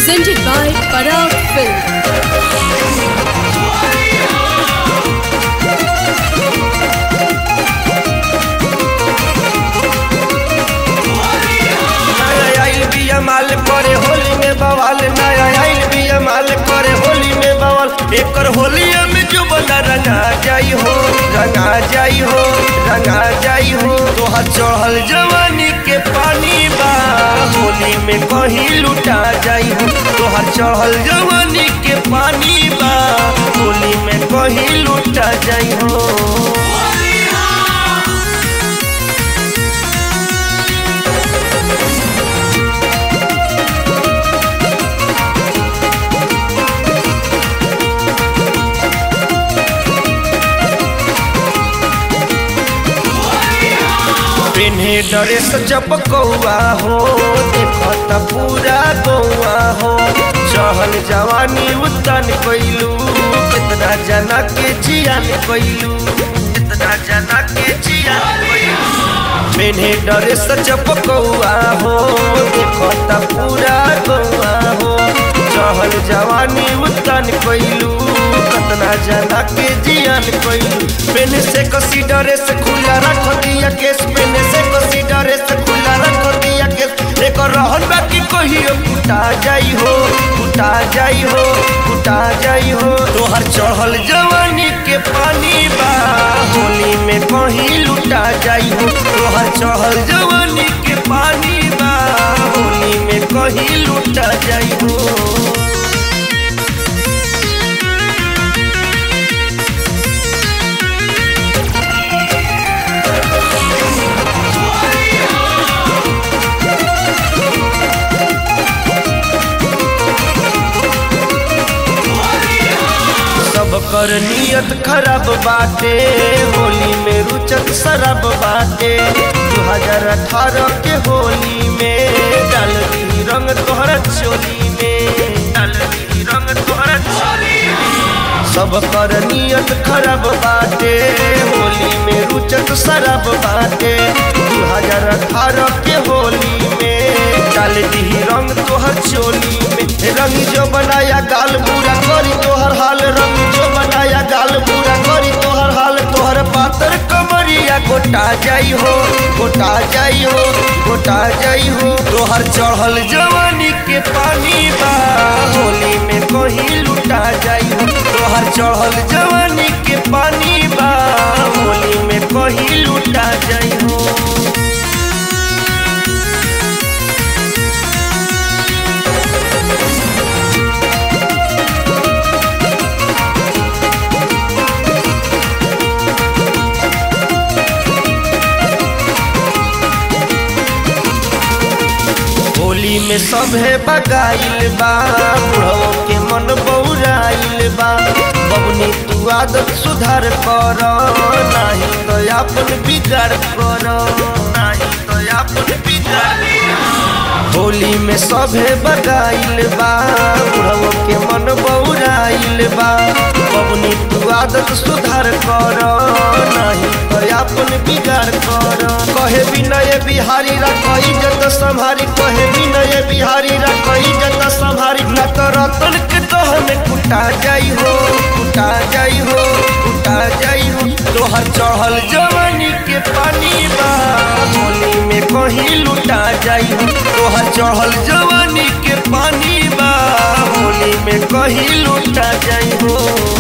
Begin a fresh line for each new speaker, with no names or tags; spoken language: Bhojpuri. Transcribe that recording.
presented by Parag Film.
नया आइल बिया माल करे होली में बवाल नया आइल बिया माल करे होली में बवाल एकर होलिया में जो बना रंगा जाई हो रंगा जाई हो रंगा जाई हो तोहर चढ़ल जवानी के पानी बा होली में कहीं लुटा जाई हो तोहर चढ़ल जवानी के पानी बा होली में कहीं लुटा जाई हो पेन्हे ड्रेस जब कौआ हो देखत पूरा गौआ हो चहल जवानी उतन कैलू कितना जना के जियान कैलू कितना जना के जियान कैलू पेन्हे ड्रेस जब कौआ हो देखत पूरा गौआ हो चहल जवानी उतन कैलू कतना जना के जियान कैलू पेन से कसी डरे से खुला रख दिया केस पेन से कसी डरे से खुला रख दिया केस एक रहन बाकी कहियो कुटा जाई हो कुटा जाई हो कुटा जाई हो तोहर चढ़ल जवानी के पानी बा होली में कहीं लुटा जाई हो तोहर चढ़ल जवानी के पानी बा होली में कहीं लुटा जाई हो सब कर नियत खराब बाटे होली में रुचक शराब बाटे दू हजार अठारह के होली में डाल दी रंग तोहरा चोली में डाल दी रंग तोहरा चोली में सब कर नियत खराब बाटे होली में रुचक शराब बाटे दू हजार अठारह के होली में डाल दी रंग तोहर चोली में रंग जो बनाया गाल पूरा करी तोहर हाल रंग जो बनाया गाल पूरा करी तोहर हाल तोहर पातर कमरिया गोटा जाई हो गोटा जाई हो गोटा जाई हो तोहर चढ़ल जवानी के पानी बा होली में कहीं लुटा जाई हो तोहर चढ़ल जवानी के पानी बा होली में कहीं लुटा जाई हो होली में सभे बगाइल बा बुढ़ो के मन बौराइल बा बबनी तू आदत सुधार कर नाही तो अपन बिगाड़ कर नाही तो अपन बिगाड़ होली में सभे बगाइल बा बुढ़ो के मन बौराइल बा बबनी तू आदत सुधार कर नाही तो अपन बिगाड़ कर कहे विनय बिहारी रखई जत संभारी कहे विनय बिहारी रखई जत संभारी न तो रतन के तहन कुटा जाई हो कुटा जाई हो कुटा जाई हो तोहर चढ़ल जवानी के पानी बा होली में कहीं लुटा जाई हो तोहर चढ़ल जवानी के पानी बा होली में कहीं लुटा जाई हो